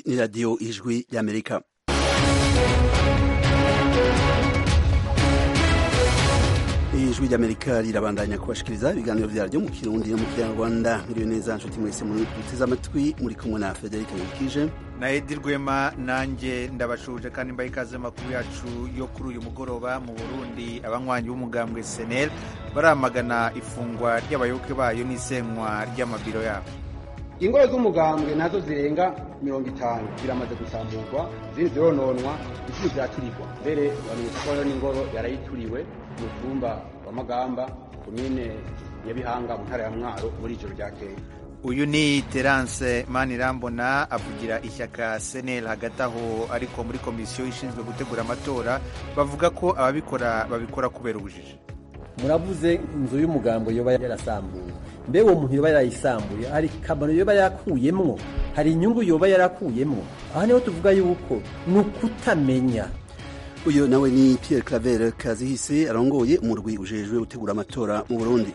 ni radiyo ijwi y'amerika ijwi ry'amerika rirabandanya kubashikiriza ibiganiro vyaryo mu kirundi no mu kinyarwanda miriwe neza nshuti mwese muduteze amatwi muri kumwe na frederic wikije na edi rwema nanjye ndabashuje kandi mbaye ikaze makuru yacu yo kuri uyu mugoroba mu burundi abanywanyi b'umugambwe senel baramagana ifungwa ry'abayoboke bayo n'isenywa ry'amabiro yabo ingoro z'umugambwe nazo zirenga mirongo itanu ziramaze gusamburwa izindi zirononwa izindi ziraturirwa mbere bamenyesha ko n'ingoro yarayituriwe mu cyumba wa magamba komine nyabihanga mu ntara ya mwaro muri ijoro ryakeye uyu ni terance manirambona avugira ishyaka senel hagati aho ariko muri komisiyo ishinzwe gutegura amatora bavuga ko ababikora babikora kubera ubujiji muravuze inzu y'umugambo yoba yarasambuye mbe uwo muntu yoba yarayisambuye hari kamaro yoba yarakuyemwo hari inyungu yoba yarakuyemwo aha niho tuvuga yuko ni ukutamenya uyu nawe ni pierre claver kazihise arongoye umurwi ujejwe gutegura amatora mu burundi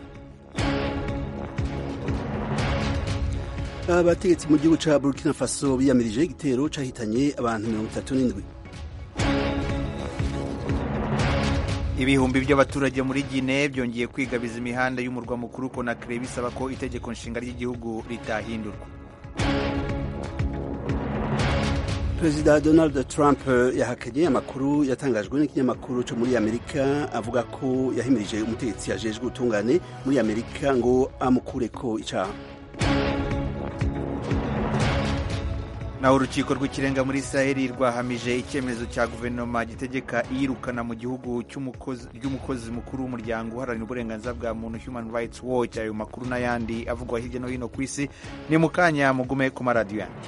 abategetsi mu gihugu ca burkina faso biyamirije igitero cahitanye abantu mirongo itatu n'indwi ibihumbi by'abaturage muri gine byongeye kwigabiza imihanda y'umurwa mukuru konakire bisaba ko itegeko nshinga ry'igihugu ritahindurwa perezida donald trump yahakanye amakuru yatangajwe n'ikinyamakuru cyo muri amerika avuga ko yahimirije umutegetsi yajejwe ubutungane muri amerika ngo amukureko icaha naho urukiko rw'ikirenga muri israheli rwahamije icyemezo cya guverinoma gitegeka iyirukana mu gihugu ry'umukozi mukuru w'umuryango uharanira uburenganzira bwa muntu human rights watch ayo makuru n'ayandi avugwa hirya no hino ku isi ni mu kanya mugume ku maradiyo yanjye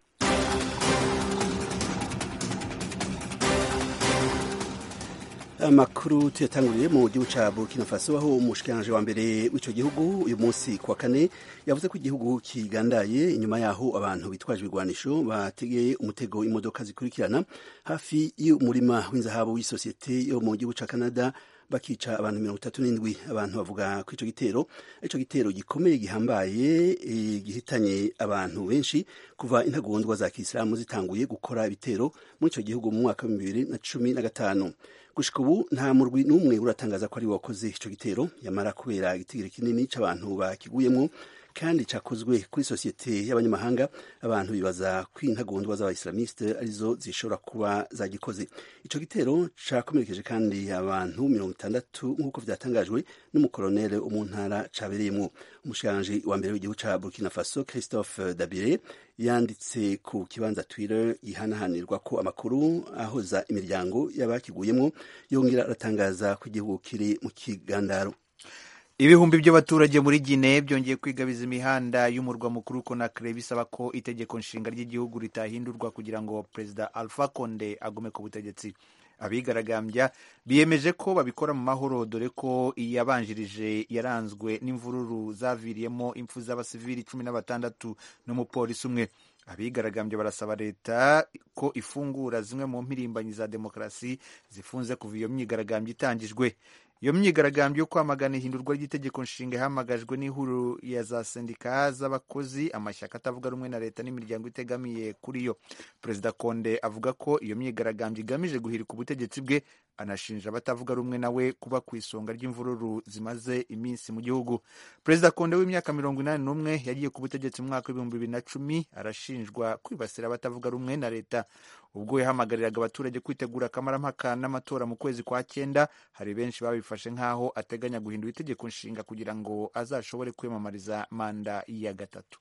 amakuru tuyatanguriye mu gihugu ca burkina faso aho umushikiranje wa mbere w'ico gihugu uyu munsi kuwa kane yavuze ko igihugu kigandaye inyuma yaho abantu bitwaje ibigwanisho bategeye umutego imodoka zikurikirana hafi y'umurima w'inzahabu w'isosiyete yo mu gihugu ca canada bakica abantu mirongo itatu n'indwi abantu bavuga ko ico gitero ico gitero gikomeye gihambaye e, gihitanye abantu benshi kuva intagondwa za kisilamu zitanguye gukora ibitero muri ico gihugu mu mwaka wa bibiri na cumi na gatanu gushika ubu nta murwi n'umwe uratangaza ko ari wakoze ico gitero yamara kubera igitigiri kinini c'abantu bakiguyemwo kandi cakozwe kuri sosiyete y'abanyamahanga abantu bibaza ko intagondwa z'abaislamiste arizo zishobora kuba zagikoze ico gitero cakomerekeje kandi abantu mirongo itandatu nk'uko vyatangajwe n'umukoloneli wo mu ntara cabereyemwo umushikiranganji wa mbere w'igihugu ca burkina faso christophe dabire yanditse ku kibanza twitter gihanahanirwa ko amakuru ahoza imiryango y'abakiguyemwo yongera aratangaza ko igihugu kiri mu kigandaro ibihumbi by'abaturage muri gine byongeye kwigabiza imihanda y'umurwa mukuru konakire bisaba ko itegeko nshinga ry'igihugu ritahindurwa kugira ngo perezida alpha konde agume ku butegetsi abigaragambya biyemeje ko babikora mu mahoro dore ko iyabanjirije yaranzwe n'imvururu zaviriyemo impfu z'abasivili cumi na batandatu n'umupolisi umwe abigaragambya barasaba leta ko ifungura zimwe mu mpirimbanyi za demokarasi zifunze kuva iyo myigaragambyo itangijwe iyo myigaragambyo yo kwamagana ihindurwa ry'itegeko nshinga ihamagajwe n'ihuriro ya za sendika z'abakozi amashyaka atavuga rumwe na leta n'imiryango itegamiye kuri yo perezida konde avuga ko iyo myigaragambyo igamije guhirika ubutegetsi bwe anashinja abatavuga rumwe nawe kuba ku isonga ry'imvururu zimaze iminsi mu gihugu perezida konde w'imyaka mirongo inani n'umwe yagiye ku butegetsi mu mwaka w'ibihumbi bibiri na cumi arashinjwa kwibasira abatavuga rumwe na leta ubwo yahamagariraga abaturage kwitegura akamaramaka n'amatora mu kwezi kwa cyenda hari benshi babifashe nk'aho ateganya guhindura itegeko nshinga kugira ngo azashobore kwiyamamariza manda ya gatatu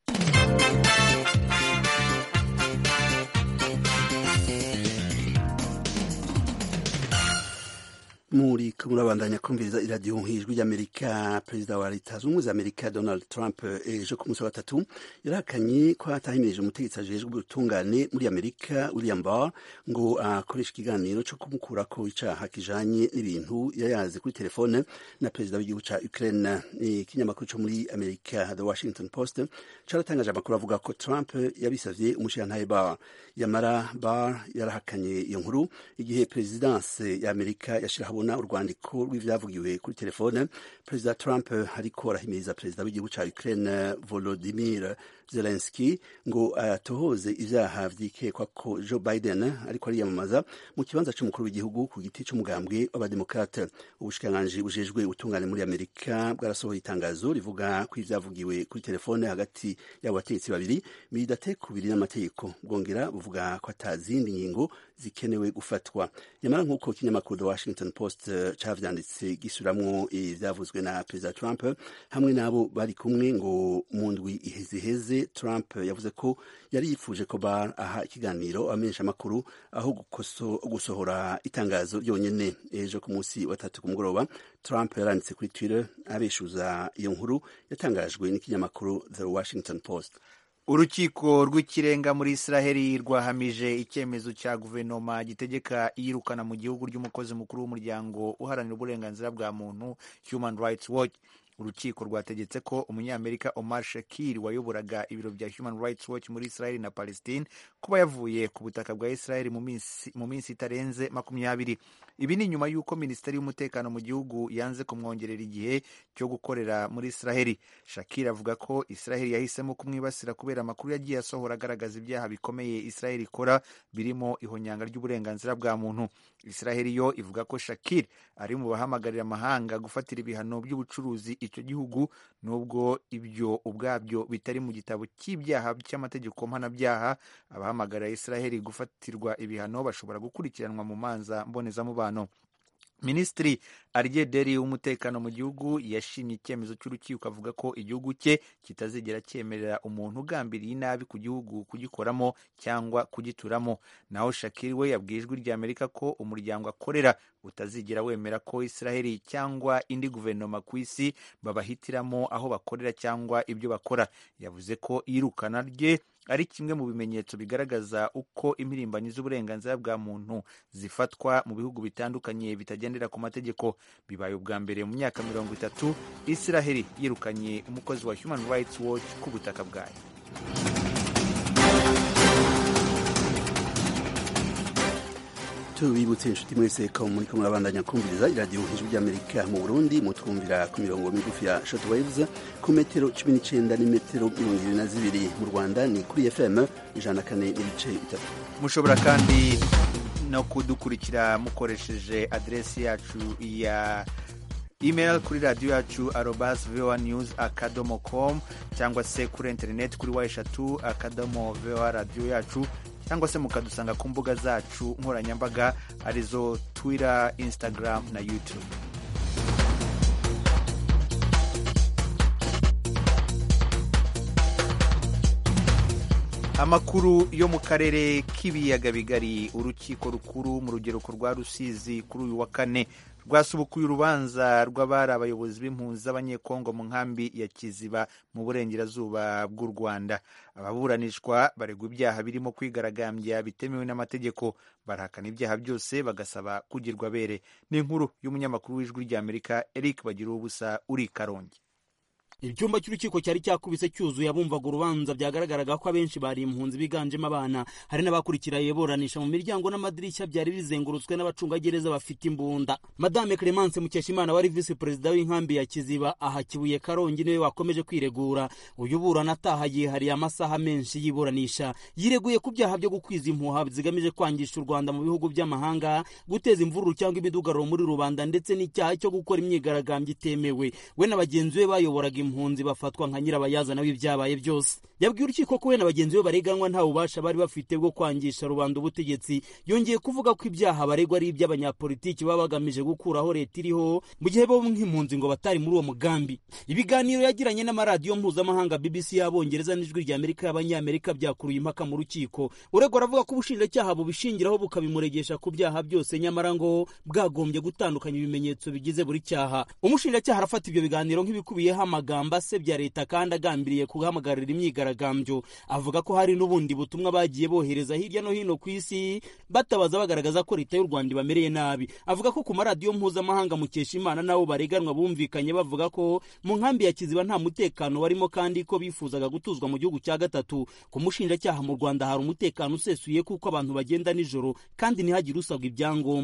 muri murabandanya kumviriza iradiyo nk'ijwi ry'amerika perezida wa leta zunze ubumwe za amerika donald trump ejo ku munsi wa gatatu yarahakanye ko atahimirije umutegetsi ajejwe ubutungane muri amerika william barr ngo akoreshe ikiganiro cyo kumukurako icaha kijanye n'ibintu yayaze kuri telefone na perezida w'igihugu ca ukraine ikinyamakuru co muri amerika the washington post caratangaje amakuru avuga ko trump yabisavye umushirantahe barr yamara barr yarahakanye iyo nkuru igihe perezidanse ya amerika yashiraho ahabona urwandiko rw'ivyavugiwe kuri telefone perezida trump ariko arahimiriza perezida w'igihugu ca ukraine volodimir zelenski ngo atohoze ivyaha vyikekwa ko joe biden ariko ariyamamaza mu kibanza c'umukuru w'igihugu ku giti c'umugambwe w'abademokrate ubushikiranganji bujejwe ubutungane muri amerika bwarasohoye itangazo rivuga ko ivyavugiwe kuri telefone hagati y'abo bategetsi babiri bidatekubiri n'amategeko bwongera buvuga ko ata zindi ngingo zikenewe gufatwa nyamara nk'uko ikinyamakuru the washington post cavyanditse gisuramwo ivyavuzwe na perezida trump hamwe n'abo bari kumwe ngo mu ndwi iheziheze trump yavuze ko yari yifuje ko bar aha ikiganiro abamenyesha amakuru aho gusohora itangazo ryonyene ejo ku munsi wa tatu ku mugoroba trump yaranditse kuri twitter abeshuza iyo nkuru yatangajwe n'ikinyamakuru the washington post urukiko rw'ikirenga muri israheli rwahamije icyemezo cya guverinoma gitegeka iyirukana mu gihugu ry'umukozi mukuru w'umuryango uharanira uburenganzira bwa muntu human rights watch urukiko rwategetse ko umunyamerika omar shakir wayoboraga ibiro bya human rights watch muri israheli na palestine kuba yavuye ku butaka bwa israheli mu minsi itarenze makumyabiri ibi ni nyuma y'uko minisiteri y'umutekano mu gihugu yanze kumwongerera igihe cyo gukorera muri israheli shakir avuga ko israheli yahisemo kumwibasira kubera amakuru yagiye asohora agaragaza ibyaha bikomeye israheli ikora birimo ihonyanga ry'uburenganzira bwa muntu israheli yo ivuga ko shakir ari mu bahamagarira amahanga gufatira ibihano by'ubucuruzi icyo gihugu nubwo ibyo ubwabyo bitari mu gitabo cy'ibyaha cy'amategeko mpanabyaha abahamagarira israheli gufatirwa ibihano bashobora gukurikiranwa mu manza mbonezamubano minisitiri arye deri w'umutekano mu gihugu yashimye icyemezo cy'urukiko avuga ko igihugu cye kitazigera cyemerera umuntu ugambiriye inabi ku gihugu kugikoramo cyangwa kugituramo naho shakiri we yabwiye ijwi rya amerika ko umuryango akorera utazigera wemera ko israheli cyangwa indi guverinoma ku isi babahitiramo aho bakorera cyangwa ibyo bakora yavuze ko iyirukana rye ari kimwe mu bimenyetso bigaragaza uko impirimbanyi z'uburenganzira bwa muntu zifatwa mu bihugu bitandukanye bitagendera ku mategeko bibaye ubwa mbere mu myaka mirongo itatu israheli yirukanye umukozi wa human rights watch ku butaka bwayo tubibutse inshuti mwese ko muri ko murabandanya kumviriza iradiyo ijwi ry'amerika mu burundi mutwumvira ku mirongo migufi ya short waves ku metero cumi n'icyenda n'imetero mirongo ibiri na zibiri mu rwanda ni kuri fm ijana na kane n'ibice bitatu mushobora kandi no kudukurikira mukoresheje aderesi yacu ya email kuri radiyo yacu arobas voa news akadomo com cyangwa se kuri interineti kuri wa eshatu akadomo voa radiyo yacu cyangwa se mukadusanga ku mbuga zacu nkoranyambaga arizo twitter instagram na youtube amakuru yo mu karere k'ibiyaga bigari urukiko rukuru mu rugereko rwa rusizi kuri uyu wa kane rwasubukuye urubanza rw'abari abayobozi b'impunzi z'abanyekongo mu nkambi ya kiziba mu burengerazuba bw'u rwanda ababuranishwa baregwa ibyaha birimo kwigaragambya bitemewe n'amategeko barahakana ibyaha byose bagasaba kugirwa bere ni inkuru y'umunyamakuru w'ijwi ry'amerika eric bagira ubusa uri i karongi icyumba cy'urukiko cyari cyakubise cyuzuye abumvaga urubanza byagaragaraga ko abenshi bari impunzi biganjemo abana hari n'abakurikira iburanisha mu miryango n'amadirishya byari bizengurutswe n'abacungagereza bafite imbunda madame clemence mukeshimana wari visi perezida w'inkambi ya kiziba aha kibuye karongi niwe wakomeje kwiregura uyu burana ataha yihariye amasaha menshi y'iburanisha yireguye ku byaha byo gukwiza impuha zigamije kwangisha u rwanda mu bihugu by'amahanga guteza imvururu cyangwa imidugararo muri rubanda ndetse n'icyaha cyo gukora imyigaragambyo itemewe we na bagenzi be bayoboraga impunzi bafatwa nka nyirabayazana w'ibyabaye byose yabwiye urukiko ko we na bagenzi be bareganwa nta bubasha bari bafite bwo kwangisha rubanda ubutegetsi yongeye kuvuga ko ibyaha baregwa ari iby'abanyapolitiki baba bagamije gukuraho leta iriho mu gihe bo nk'impunzi ngo batari muri uwo mugambi ibiganiro yagiranye n'amaradiyo mpuzamahanga bbc y'abongereza n'ijwi rya amerika y'abanyamerika byakuruye impaka mu rukiko uregwa aravuga ko ubushinjacyaha bubishingiraho bukabimuregesha ku byaha byose nyamara ngo bwagombye gutandukanya ibimenyetso bigize buri cyaha umushinjacyaha arafata ibyo biganiro nk'ibikubiyeho amagambo asebya leta kandi agambiriye guhamagarira imyigaragambyo avuga ko hari n'ubundi butumwa bagiye bohereza hirya no hino ku isi batabaza bagaragaza ko leta y'u rwanda ibamereye nabi avuga ko ku maradiyo mpuzamahanga mukesha imana nabo bareganwa bumvikanye bavuga ko mu nkambi ya kiziba nta mutekano warimo kandi ko bifuzaga gutuzwa mu gihugu cya gatatu ku mushinjacyaha mu rwanda hari umutekano usesuye kuko abantu bagenda nijoro kandi ntihagire usabwa ibyangombwa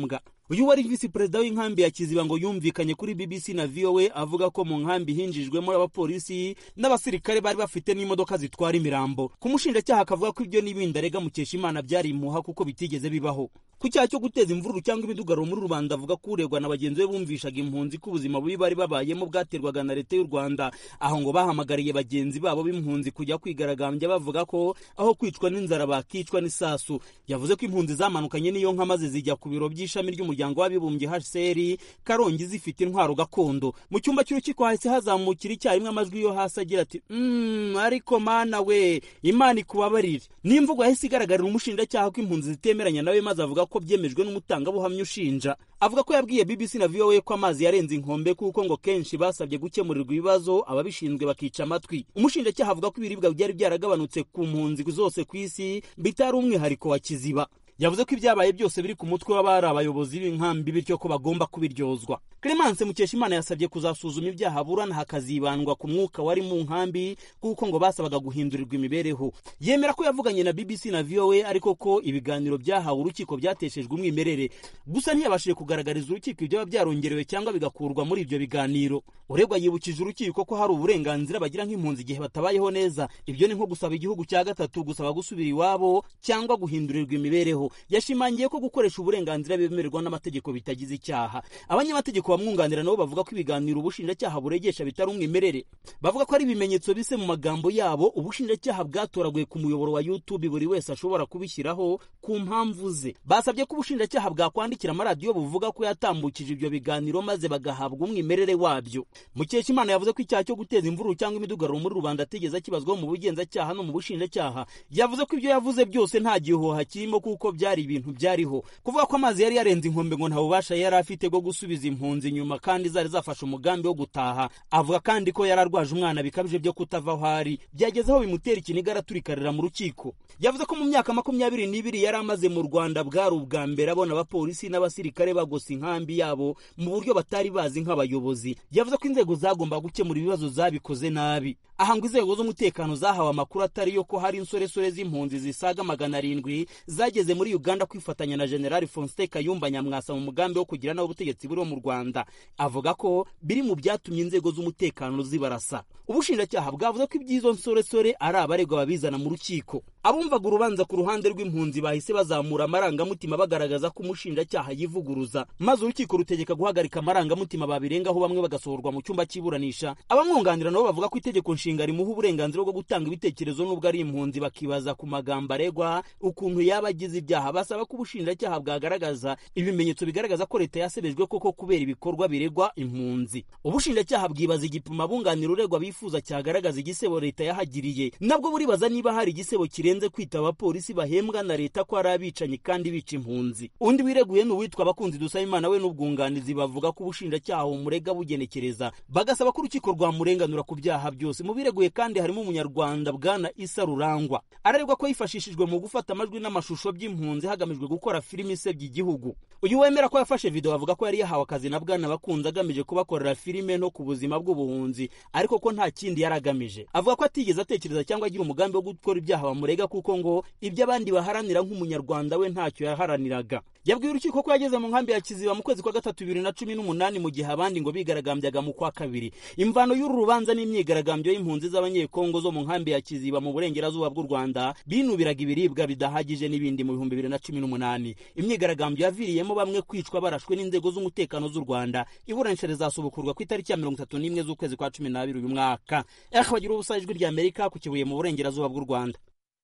uyu wari visi perezida w'inkambi ya kiziba ngo yumvikanye kuri bbc na voa avuga ko mu nkambi hinjijwemo abapolisi n'abasirikare bari bafite n'imodoka zitwara imirambo ku mushinjacyaha akavuga ko ibyo n'ibindi arega mukeshimana byari imuha kuko bitigeze bibaho ku cyaha cyo guteza imvururu cyangwa imidugararo muri rubanda avuga ko uregwa na bagenzi be bumvishaga impunzi ko ubuzima bubi bari babayemo bwaterwaga na leta y'u rwanda aho ngo bahamagariye bagenzi babo b'impunzi kujya kwigaragambya bavuga ko aho kwicwa n'inzara bakicwa n'isasu yavuze ko impunzi zamanukanye n'iyo nka maze zijya ku biro by'ishami ry'umuryango w'abibumbye hcr karongi zifite intwaro gakondo mu cyumba cy'urukiko hahise hazamukira icyarimwe amajwi yo hasi agira ati mm, ariko mana we imana ikubabarire n'imvugo yahise igaragarira umushinjacyaha ko impunzi zitemeranya nawe maze avuga ko byemejwe n'umutangabuhamya ushinja avuga ko yabwiye bbc na voa ko amazi yarenze inkombe kuko ngo kenshi basabye gukemurirwa ibibazo ababishinzwe bakica amatwi umushinjacyaha avuga ko ibiribwa byari byaragabanutse ku mpunzi zose ku isi bitari umwihariko wa kiziba yavuze ko ibyabaye byose biri ku mutwe w'abari abayobozi b'inkambi bityo ko bagomba kubiryozwa clemence mukeshimana yasabye kuzasuzuma ibyaha aburana hakazibandwa ku mwuka wari mu nkambi kuko ngo basabaga guhindurirwa imibereho yemera ko yavuganye na bbc na voa ariko ko ibiganiro byahawe urukiko byateshejwe umwimerere gusa ntiyabashije kugaragariza urukiko ibyaba byarongerewe cyangwa bigakurwa muri ibyo biganiro uregwa yibukije urukiko ko hari uburenganzira bagira nk'impunzi igihe batabayeho neza ibyo ni nko gusaba igihugu cya gatatu gusaba gusubira iwabo cyangwa guhindurirwa imibereho yashimangiye ko gukoresha uburenganzira bemererwa n'amategeko bitagize icyaha abanyamategeko bamwunganira nabo bavuga ko ibiganiro ubushinjacyaha buregesha bitari umwimerere bavuga ko ari ibimenyetso bise mu magambo yabo ubushinjacyaha bwatoraguye ku muyoboro wa youtube buri wese ashobora kubishyiraho ku mpamvu ze basabye ko ubushinjacyaha bwakwandikira amaradiyo buvuga ko yatambukije ibyo biganiro maze bagahabwa umwimerere wabyo mukeshimana yavuze ko icyaha cyo guteza imvururu cyangwa imidugararo muri rubanda atigeze akibazwaho mu bugenzacyaha no mu bushinjacyaha yavuze ko ibyo yavuze byose nta gihuha kirimo kuko byari ibintu byariho kuvuga ko amazi yari yarenze inkombe ngo nta bubasha yari afite bwo gusubiza impunzi inyuma kandi zari zafashe umugambi wo gutaha avuga kandi ko yari arwaje umwana bikabije byo kutava aho ari byageze aho bimutera ikiniga araturikarira mu rukiko yavuze ko mu myaka makumyabiri n'ibiri yari amaze mu rwanda bwari ubwa mbere abona abapolisi n'abasirikare bagosa inkambi yabo mu buryo batari bazi nk'abayobozi yavuze ko inzego zagombaga gukemura ibibazo zabikoze nabi aha ngo inzego z'umutekano zahawe amakuru atari yo ko hari insoresore z'impunzi zisaga magana arindwi zageze muri uganda kwifatanya na generali fonste kayumba nyamwasa mu mugambi wo kugira nawe ubutegetsi buriho mu rwanda avuga ko biri mu byatumye inzego z'umutekano zibarasa ubushinjacyaha bwavuze ko iby'izo nsoresore ari abaregwa babizana mu rukiko abumvaga urubanza ku ruhande rw'impunzi bahise bazamura amarangamutima bagaragaza ko umushinjacyaha yivuguruza maze urukiko rutegeka guhagarika amarangamutima babirengaho bamwe bagasohorwa mu cyumba cy'iburanisha abamwunganira nabo bavuga ko itegeko nshinga rimuha uburenganzira bwo gutanga ibitekerezo n'ubwo ari impunzi bakibaza ku magambo aregwa ukuntu yaba agize ibyaha basaba ko ubushinjacyaha bwagaragaza ibimenyetso bigaragaza ko leta yasebejwe koko kubera ibikorwa biregwa impunzi ubushinjacyaha bwibaza igipimo abunganira uregwa bifuza cyagaragaza igisebo leta yahagiriye nabwo buribaza niba hari igisebo kirenze kwita abapolisi bahembwa na leta ko ari abicanyi kandi bica impunzi undi wireguye ni uwitwa abakunzi dusaba imana we n'ubwunganizi bavuga ko ubushinjacyaha bumurega bugenekereza bagasaba ko urukiko rwamurenganura ku byaha byose mu bireguye kandi harimo umunyarwanda bwana isa rurangwa araregwa ko yifashishijwe mu gufata amajwi n'amashusho by'impunzi hagamijwe gukora filimi isebya igihugu uyu wemera ko yafashe video avuga ko yari yahawe akazi na bwana bakunze agamije kubakorera filime no ku buzima bw'ubuhunzi ariko ko nta kindi yari agamije avuga ko atigeze atekereza cyangwa agira umugambi wo gukora ibyaha bamurega kuko ngo ibyo abandi baharanira nk'umunyarwanda we ntacyo yaharaniraga yabwiye urukiko ko yageze mu nkambi ya kiziba mu kwezi kwa gatatu bibiri na cumi n'umunani mu gihe abandi ngo bigaragambyaga mu kwa kabiri imvano y'uru rubanza n'imyigaragambyo y'impunzi z'abanyekongo zo mu nkambi ya kiziba mu burengerazuba bw'u rwanda binubiraga ibiribwa bidahagije n'ibindi mu bihumbi bibiri na cumi n'umunani imyigaragambyo yaviriyemo bamwe kwicwa barashwe n'inzego z'umutekano z'u rwanda iburanisha rizasubukurwa ku itariki ya mirongo itatu n'imwe z'ukwezi kwa cumi n'abiri uyu mwaka ehe bagira ubusa ijwi rya amerika ku kibuye mu burengerazuba bw'u rwanda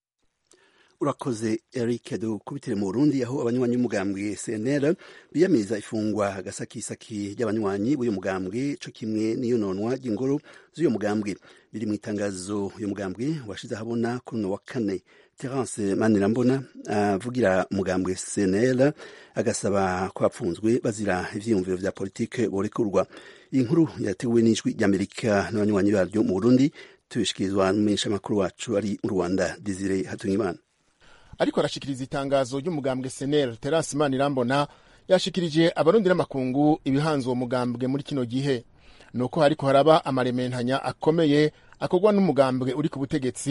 urakoze eric dukubitire mu burundi aho abanywanyi b'umugambwe cnr biyamiriza ifungwa agasakisaki ry'abanywanyi b'uyu mugambwe co kimwe n'iyononwa ry'ingoro z'uyu mugambwe biri mu itangazo uyu mugambwe washize ahabona kuri uno wa kane terence manirambona avugira umugambwe cnr agasaba ko bapfunzwe bazira ivyiyumviro vya politike borekurwa iyi nkuru yateguwe n'ijwi ry'amerika n'abanywanyi baryo mu burundi tubishikirizwa n'umumenyeshamakuru wacu ari mu rwanda desire hatungimana ariko arashikiriza itangazo ry'umugambwe senel terasi manirambona yashikirije abarundi n'amakungu ibihanze uwo mugambwe muri kino gihe nuko hariko haraba amarementanya akomeye akorwa n'umugambwe uri ku butegetsi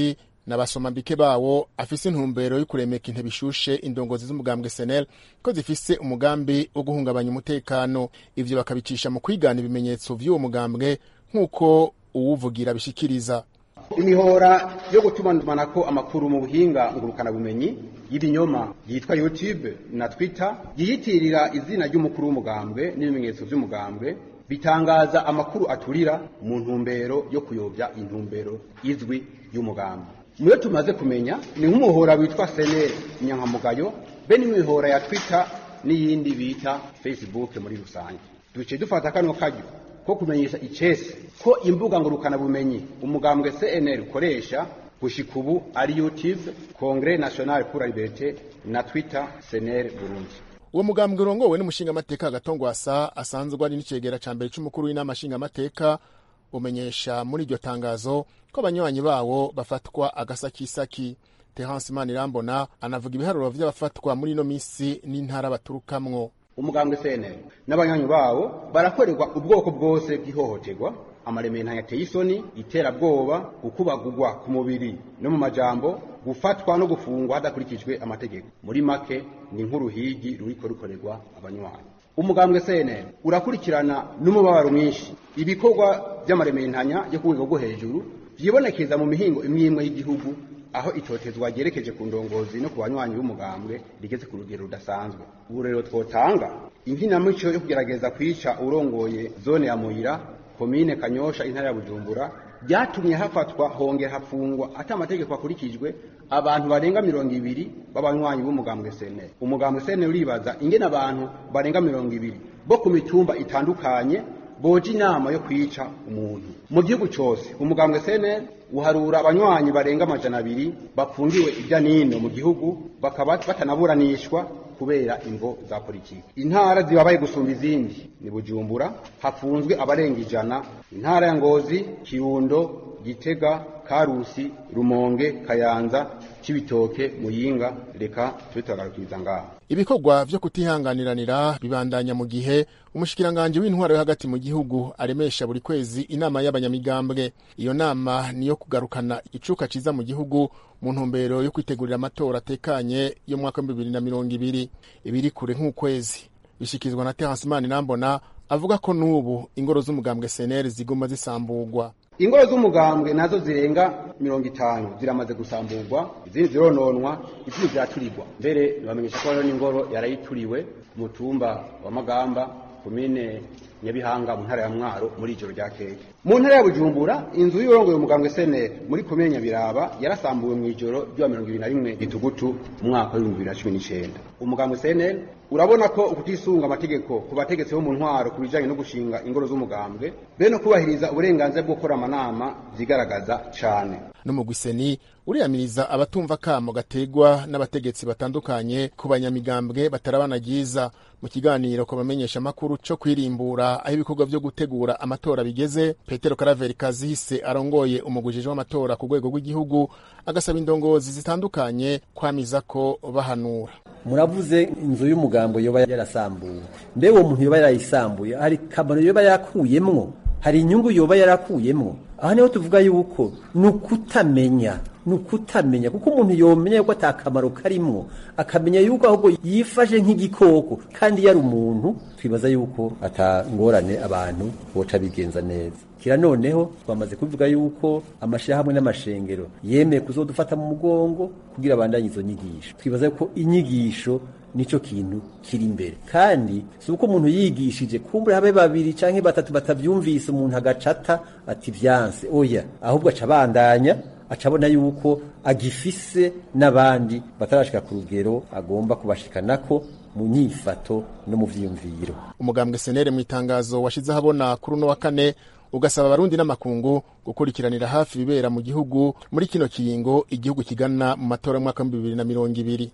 n'abasomambike bawo afise intumbero yo kuremeka intebe ishushe indongozi z'umugambwe senel ko zifise umugambi wo guhungabanya umutekano ivyo bakabicisha mu kwigana ibimenyetso vy'uwo mugambwe nk'uko uwuvugira bishikiriza imihora yo gutumanako amakuru mu buhinga ngurukanabumenyi y'ibinyoma yitwa youtube na twitter yiyitirira izina ry'umukuru w'umugambwe n'ibimenyetso vy'umugambwe bitangaza amakuru aturira mu ntumbero yo kuyobya intumbero izwi y'umugambwe muyo tumaze kumenya ni nk'umuhora witwa senere inyankamugayo be n'imihora ya twitter n'iyindi bita facebook muri rusange duce dufata kano karyo ko kumenyesha icese ko imbuga ngurukanabumenyi umugambwe CNL ukoresha gushika ubu ari YouTube Congrès National pour la Liberté na Twitter CNL Burundi uwo mugambwe urongowe n'umushingamateka agatongwasa asanzwe ari n'icegera ca mbere c'umukuru w'inama nshingamateka umenyesha muri iryo tangazo ko abanywanyi bawo bafatwa agasakisaki Terence Manirambona anavuga ibiharuro vy'abafatwa muri ino misi n'intara baturukamwo umugambwe CNL n'abanywanyi bawo barakorerwa ubwoko bwose bw'ihohoterwa amaremena yateye isoni iterabwoba gukubagurwa ku mubiri no mu majambo gufatwa no gufungwa hadakurikijwe amategeko muri make ni nk'uruhigi ruriko rukorerwa abanywanyi umugambwe CNL urakurikirana n'umubabaro mwinshi ibikorwa by'amarementanya yo ku rwego rwo hejuru vyibonekeza mu mihingo imwe imwe y'igihugu aho itotezwa ryerekeje ku ndongozi no ku banywanyi b'umugambwe rigeze ku rugero rudasanzwe ubu rero twotanga inkinamico yo kugerageza kwica urongoye zone ya muyira komine kanyosha intara ya bujumbura byatumye hafatwa hongera hafungwa ati amategeko akurikijwe abantu barenga mirongo ibiri b'abanywanyi b'umugambwe sene umugambwe sene uribaza ingene abantu barenga mirongo ibiri bo ku mitumba itandukanye boje inama yo kwica umuntu mu gihugu cyose umugambwe sene uharura abanywanyi barenga amajana abiri bafungiwe ibya nino mu gihugu bakaba batanaburanishwa kubera imvo za politiki intara zibabaye gusumba izindi ni bujumbura hafunzwe abarenga ijana intara ya ngozi kirundo gitega karusi rumonge kayanza cibitoke muyinga reka tube turagarukiriza ngaho ibikorwa vyo kutihanganiranira bibandanya mu gihe umushikiranganji w'intwaro yo hagati mu gihugu aremesha buri kwezi inama y'abanyamigambwe iyo nama niyo kugarukana icuka ciza mu gihugu mu ntumbero yo kwitegurira amatora atekanye yo mu mwaka w'ibihumbi bibiri na mirongo ibiri ibiri kure nk'ukwezi bishikirizwa na Terence Manirambona avuga ko n'ubu ingoro z'umugambwe CNL ziguma zisamburwa ingoro z'umugambwe nazo zirenga mirongo itanu ziramaze gusamburwa izindi zirononwa izindi ziraturirwa mbere ntibamenyesha ko hariho n'ingoro yarayituriwe ku mutumba wa magamba komine nyabihanga mu ntara ya mwaro muri ijoro rya keke mu ntara ya bujumbura inzu y'urongoye umugambwe seneri muri komine nyabiraba yarasambuwe mu ijoro ry'uwa mirongo ibiri na rimwe gitugutu mu mwaka w'ibihumbi bibiri na cumi n'icenda umugambwe seneri urabona ko ukutisunga amategeko ku bategetsi bo mu ntwaro ku bijanye no gushinga ingoro z'umugambwe be no kubahiriza uburenganzira bwo gukora amanama vyigaragaza cane n'umugwiseni uriyamiriza abatumva kamo gategwa n'abategetsi batandukanye ku banyamigambwe batarabana ryiza mu kiganiro ku bamenyesha amakuru co kwirimbura aho ibikorwa vyo gutegura amatora bigeze petero karaveri kazihise arongoye umugujije w'amatora ku rwego rw'igihugu agasaba indongozi zitandukanye kwamiza ko bahanura muravuze inzu y'umugambo yoba yarasambuwe mbe uwo muntu yoba yarayisambuye hari kamaro yoba yakuyemwo hari inyungu yoba yarakuyemwo aha niho tuvuga yuko ni ukutamenya ni ukutamenya kuko umuntu yomenya yuko ata kamaro karimwo akamenya yuko ahubwo yifashe nk'igikoko kandi yari umuntu twibaza yuko ata ngorane abantu boca bigenza neza kira noneho twamaze kuvuga yuko amashyirahamwe n'amashengero yemeye kuzodufata mu mugongo kugira abandanye izo nyigisho twibaza yuko inyigisho nico kintu kiri imbere kandi si uko umuntu yigishije kumbure habe babiri canke batatu batavyumvise umuntu agacata ati vyanse oya ahubwo aca abandanya acabona yuko agifise n'abandi batarashika ku rugero agomba kubashikanako mu nyifato no mu vyiyumviro umugambwe senere mu itangazo washize ahabona kuri uno wa kane ugasaba abarundi n'amakungu gukurikiranira hafi ibibera mu gihugu muri kino kiringo igihugu kigana mu matora y'umwaka w'ibihumbi bibiri na mirongo ibiri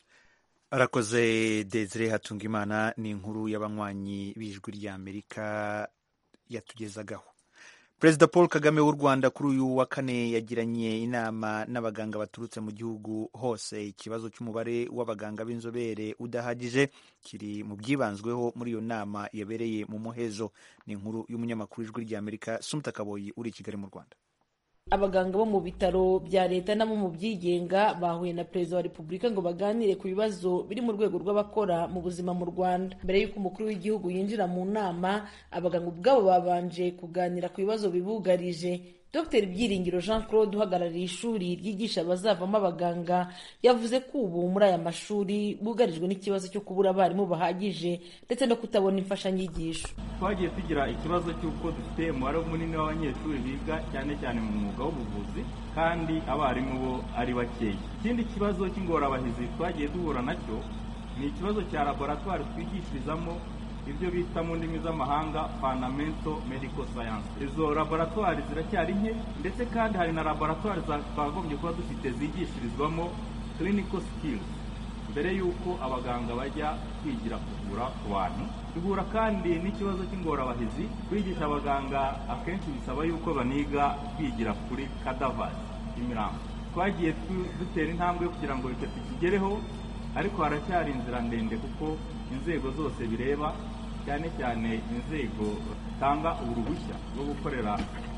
arakoze desire hatungimana ni inkuru y'abanywanyi b'ijwi ry'amerika yatugezagaho perezida paul kagame w'u rwanda kuri uyu wa kane yagiranye inama n'abaganga baturutse mu gihugu hose ikibazo cy'umubare w'abaganga b'inzobere udahagije kiri mu byibanzweho muri iyo nama yabereye mu muhezo ni inkuru y'umunyamakuru w'ijwi ry'amerika sumta kaboyi uri i kigali mu rwanda abaganga bo mu bitaro bya leta n'abo mu byigenga bahuye na perezida wa repubulika ngo baganire ku bibazo biri mu rwego rw'abakora mu buzima mu rwanda mbere y'uko umukuru w'igihugu yinjira mu nama abaganga ubwabo babanje kuganira ku bibazo bibugarije dr byiringiro jean claude uhagarariye ishuri ryigisha abazavamo abaganga yavuze ko ubu muri aya mashuri bugarijwe n'ikibazo cyo kubura abarimu bahagije ndetse no kutabona imfashanyigisho twagiye tugira ikibazo cy'uko dufite umubare munini w'abanyeshuri biga cyane cyane mu mwuga w'ubuvuzi kandi abarimu bo ari bakeya ikindi kibazo cy'ingorabahizi twagiye duhura nacyo ni ikibazo cya laboratwari twigishirizamo ibyo bita mu ndimi z'amahanga fundamental medical science izo laboratwari ziracyari nke ndetse kandi hari na laboratwari twagombye kuba dufite zigishirizwamo clinical skills mbere y'uko abaganga bajya kwigira kuvura ku bantu duhura kandi n'ikibazo cy'ingorabahizi kwigisha abaganga akenshi bisaba y'uko baniga kwigira kuri kadavazi imirambo twagiye dutera intambwe kugira ngo icyo tukigereho ariko haracyari inzira ndende kuko inzego zose bireba cyane cyane inzego zitanga uruhushya rwo gukorera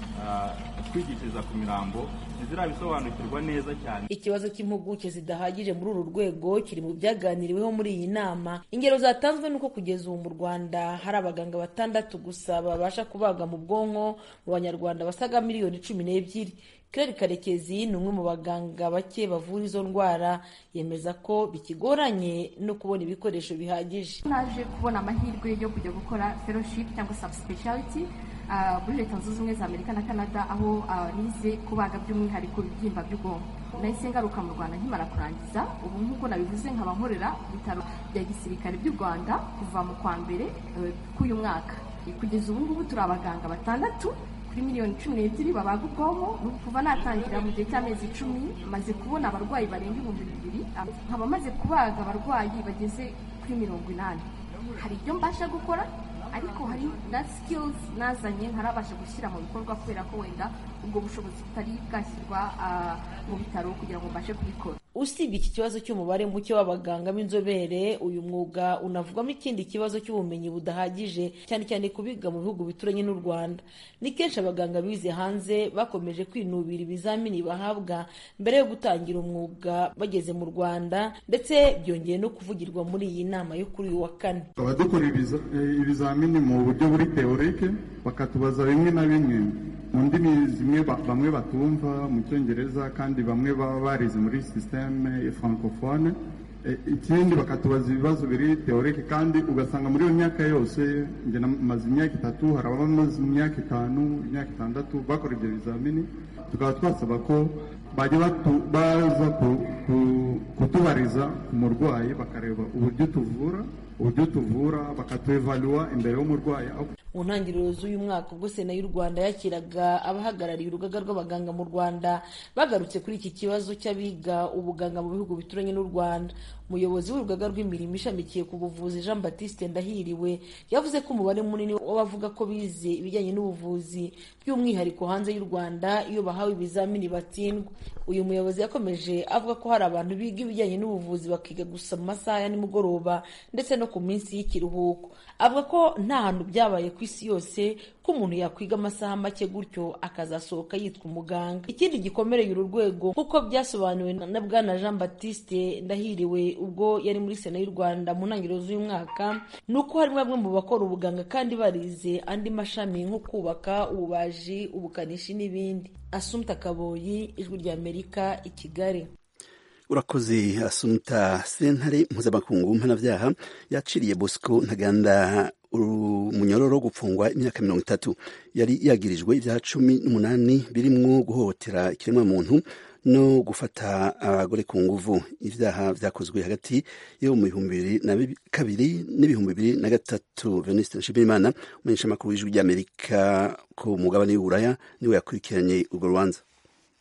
kwigishiriza ku mirambo ntizirabisobanukirwa neza cyane ikibazo cy'impuguke zidahagije muri uru rwego kiri mu byaganiriweho muri iyi nama ingero zatanzwe nuko kugeza ubu mu rwanda hari abaganga batandatu gusa babasha kubaga mu bwonko mu banyarwanda basaga miliyoni cumi n'ebyiri Claire Karekezi ni umwe mu baganga bake bavura izo ndwara yemeza ko bikigoranye no kubona ibikoresho bihagije naje kubona amahirwe yo kujya gukora fellowship cyangwa subspeciality uh, muri leta zunze ubumwe za amerika na canada aho uh, nize kubaga by'umwihariko ibibyimba by'ubwonko nahise ngaruka mu rwanda nkimara kurangiza ubu nk'uko nabivuze nkaba nkorera ibitaro bya gisirikare by'u rwanda kuva mu kwa mbere uh, k'uyu mwaka kugeza ubu ngubu turi abaganga batandatu kuri miliyoni cumi n'ebyiri babaga ubwonko kuva natangira mu gihe cy'amezi icumi maze kubona abarwayi barenga ibihumbi bibiri nkaba maze kubaga abarwayi bageze kuri mirongo inani hari ibyo mbasha gukora ariko hari na skills nazanye ntarabasha gushyira mu bikorwa kubera ko wenda ubwo bushobozi butari bwashyirwa mu bitaro kugira ngo mbashe kubikora usibye iki kibazo cy'umubare muke w'abaganga b'inzobere uyu mwuga unavugwamo ikindi kibazo cy'ubumenyi budahagije cyane cyane kubiga mu bihugu bituranye n'u rwanda ni kenshi abaganga bize hanze bakomeje kwinubira ibizamini bahabwa mbere yo gutangira umwuga bageze mu rwanda ndetse byongeye no kuvugirwa muri iyi nama yo kuri uyu wa kane tukaba dukora ibizamini mu buryo buri teorike bakatubaza bimwe na bimwe mu ndimi zimwe bamwe batumva mu cyongereza kandi bamwe baba barize muri sisiteme francophone ikindi bakatubaza ibibazo biri teorike kandi ugasanga muri iyo myaka yose njye namaze imyaka itatu hari abamaze imyaka itanu imyaka itandatu bakora ibyo bizamini tukaba twasaba ko bajya baza kutubariza ku murwayi bakareba uburyo tuvura uburyo tuvura bakatuevaluwa imbere y'umurwayi mu ntangiriro z'uyu mwaka ubwo sena y'u rwanda yakiraga abahagarariye urugaga rw'abaganga mu rwanda bagarutse kuri iki kibazo cy'abiga ubuganga mu bihugu bituranye n'u rwanda umuyobozi w'urugaga rw'imirimo ishamikiye ku buvuzi jean batiste ndahiriwe yavuze ko umubare munini w'abavuga ko bize ibijyanye n'ubuvuzi by'umwihariko hanze y'u rwanda iyo bahawe ibizamini batsindwa uyu muyobozi yakomeje avuga ko hari abantu biga ibijyanye n'ubuvuzi bakiga gusa mu masaha ya nimugoroba ndetse no ku minsi y'ikiruhuko avuga ko nta hantu byabaye ku isi yose ko umuntu yakwiga amasaha make gutyo akazasohoka yitwa umuganga ikindi gikomereye uru rwego nk'uko byasobanuwe na bwana jean batiste ndahiriwe ubwo yari muri sena y'u rwanda mu ntangiriro z'uyu mwaka ni uko harimo bamwe mu bakora ubuganga kandi barize andi mashami nko kubaka ububaji ubukanishi n'ibindi asumta kaboyi ijwi ry'amerika i kigali urakoze asumta sentare mpuzamakungu mpanabyaha yaciriye bosco ntaganda umunyororo wo gupfungwa imyaka mirongo itatu yari yagirijwe ibyaha cumi n'umunani birimwo guhohotera ikiremwamuntu no gufata abagore ku nguvu ibyaha byakozwe hagati yo mu bihumbi bibiri na kabiri n'ibihumbi bibiri na gatatu venuste nshimirimana umumenyeshamakuru w'ijwi ry'amerika ku mugabane w'uburaya niwe yakurikiranye urwo rubanza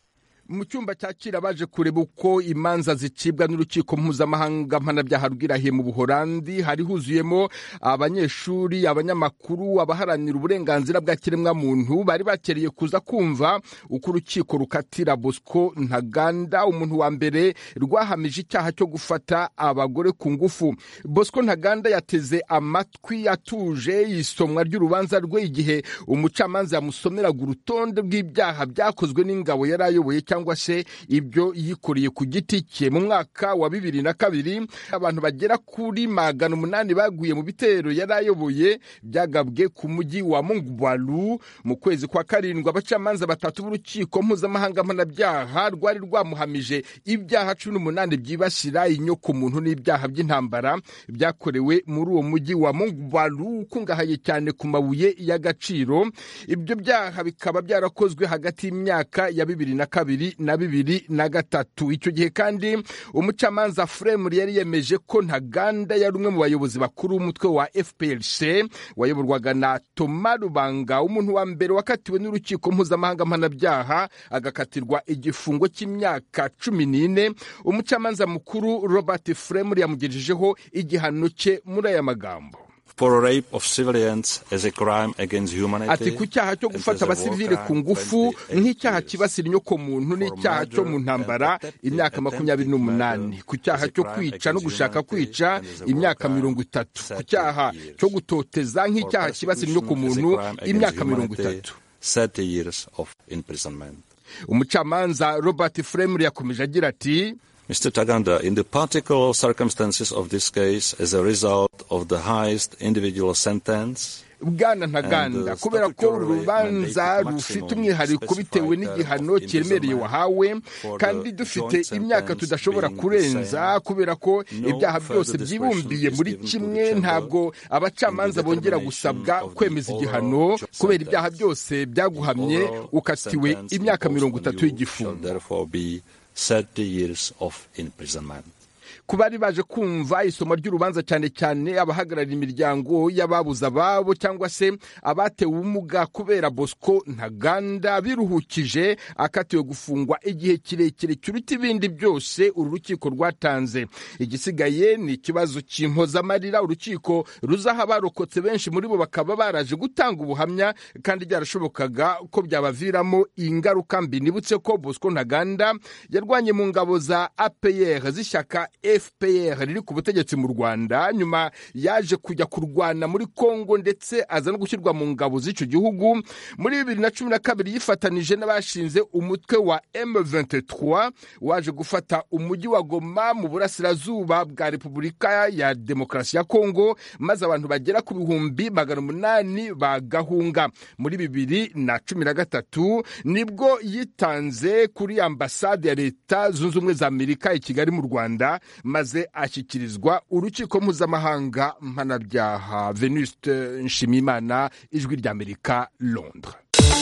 mu cyumba cyakira baje kureba uko imanza zicibwa n'urukiko mpuzamahanga mpanabyaha rw'irahiye mu buholandi hari huzuyemo abanyeshuri abanyamakuru abaharanira uburenganzira bwa kiremwamuntu bari bakereye kuza kumva uko urukiko rukatira bosco ntaganda umuntu wa mbere rwahamije icyaha cyo gufata abagore ku ngufu bosco ntaganda yateze amatwi atuje isomwa ry'urubanza rwe igihe umucamanza yamusomeraga urutonde rw'ibyaha byakozwe n'ingabo yari ayoboye cyangwa se ibyo yikoreye ku giti cye mu mwaka wa bibiri na kabiri abantu bagera kuri magana umunani baguye mu bitero yari ayoboye byagabwe ku mujyi wa mungwalu mu kwezi kwa karindwi abacamanza batatu b'urukiko mpuzamahanga mpanabyaha rwari rwamuhamije ibyaha cumi n'umunani byibasira inyokomuntu n'ibyaha by'intambara byakorewe muri uwo mujyi wa mungwalu ukungahaye cyane ku mabuye y'agaciro ibyo byaha bikaba byarakozwe hagati y'imyaka ya bibiri na kabiri na bibiri na gatatu icyo gihe kandi umucamanza fremur yari yemeje ko ntaganda yari umwe mu bayobozi bakuru b'umutwe wa fprc wayoborwaga na toma rubanga umuntu wa mbere wakatiwe n'urukiko mpuzamahanga mpanabyaha agakatirwa igifungo cy'imyaka cumi n'ine umucamanza mukuru robert fremur yamugejejeho igihano cye muri aya magambo ati ku cyaha cyo gufata abasivile ku ngufu nk'icyaha kibasira inyokomuntu n'icyaha cyo mu ntambara imyaka makumyabiri n'umunani ku cyaha cyo kwica no gushaka kwica imyaka mirongo itatu ku cyaha cyo gutoteza nk'icyaha kibasira inyokomuntu imyaka mirongo itatu umucamanza robert fremur yakomeje agira ati Mr. Taganda, in the particular circumstances of this case, as a result of the highest individual sentence, bwana ntaganda kubera ko uru rubanza rufite umwihariko bitewe n'igihano kiremereye wahawe kandi dufite imyaka tudashobora kurenza kubera ko ibyaha byose byibumbiye muri kimwe ntabwo abacamanza bongera gusabwa kwemeza igihano kubera ibyaha byose byaguhamye ukatiwe imyaka mirongo itatu y'igifungo 30 years of imprisonment. ku bari baje kumva isomo ry'urubanza cyane cyane abahagarariye imiryango y'ababuze ababo cyangwa se abatewe ubumuga kubera bosco ntaganda biruhukije akatiwe gufungwa igihe kirekire kiruta ibindi byose uru rukiko rwatanze igisigaye ni ikibazo cy'impozamarira urukiko ruzaha abarokotse benshi muri bo bakaba baraje gutanga ubuhamya kandi byarashobokaga ko byabaviramo ingaruka mbi nibutse ko bosco ntaganda yarwanye mu ngabo za apr z'ishyaka fpr riri ku butegetsi mu rwanda nyuma yaje kujya kurwana muri congo ndetse aza no gushyirwa mu ngabo z'icyo gihugu muri bibiri na cumi na kabiri yifatanije n'abashinze umutwe wa m23 waje gufata umujyi wa goma mu burasirazuba bwa repubulika ya demokarasi ya congo maze abantu bagera ku bihumbi magana umunani bagahunga muri bibiri na cumi na gatatu nibwo yitanze kuri ambasade ya leta zunze ubumwe za amerika i kigali mu rwanda maze ashyikirizwa urukiko mpuzamahanga mpanabyaha venuste nshimiyimana ijwi ry'amerika londres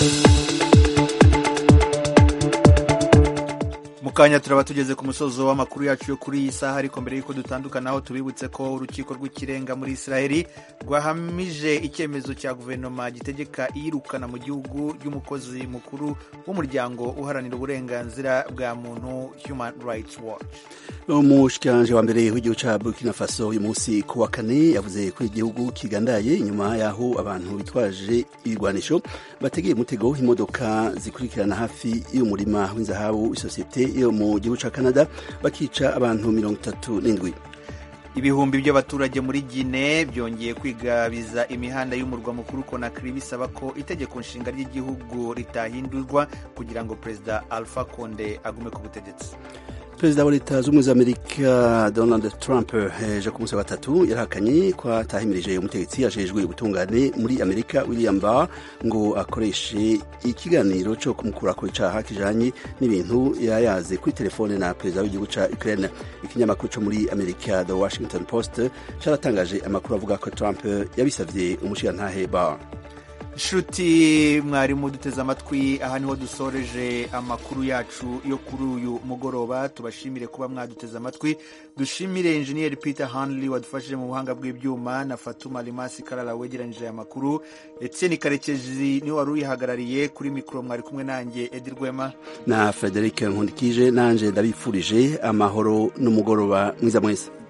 mu kanya turaba tugeze ku musozo w'amakuru yacu yo kuri iyi saha ariko mbere y'uko dutandukanaho tubibutse ko urukiko rw'ikirenga muri israheli rwahamije icyemezo cya guverinoma gitegeka iyirukana mu gihugu y'umukozi mukuru w'umuryango uharanira uburenganzira bwa muntu human rights watch umushikiranganji wa mbere w'igihugu cya burkina faso uyu munsi ku wa kane yavuze ko igihugu kigandaye inyuma y'aho abantu bitwaje ibigwanisho bategeye umutego imodoka zikurikirana hafi y'umurima w'inzahabu isosiyete yo mu gihugu cya canada bakica abantu mirongo itatu n'indwi ibihumbi by'abaturage muri gine byongeye kwigabiza imihanda y'umurwa mukuru konakiri bisaba ko itegeko nshinga ry'igihugu ritahindurwa kugira ngo perezida alpha konde agume ku butegetsi perezida wa leta z'ubumwe za amerika donald trump ejo ku munsi wa gatatu yarahakanye ko atahimirije umutegetsi ajejwe ubutungane muri amerika william barr ngo akoreshe ikiganiro cyo kumukura ku icaha kijanye n'ibintu yayaze kuri telefone na perezida w'igihugu ca ukraine ikinyamakuru co muri amerika the washington post caratangaje amakuru avuga ko trump yabisavye umushirantahe barr nshuti mwarimu duteze amatwi aha niho dusoreje amakuru yacu yo kuri uyu mugoroba tubashimire kuba mwaduteze amatwi dushimire enjeniyeri peter hanley wadufashije mu buhanga bw'ibyuma na fatuma rimasi karara wegeranyije aya makuru etienne karekezi niwe wari uyihagarariye kuri mikoro mwari kumwe nanjye edi rwema na frederic nkundikije nanjye ndabifurije amahoro n'umugoroba mwiza mwese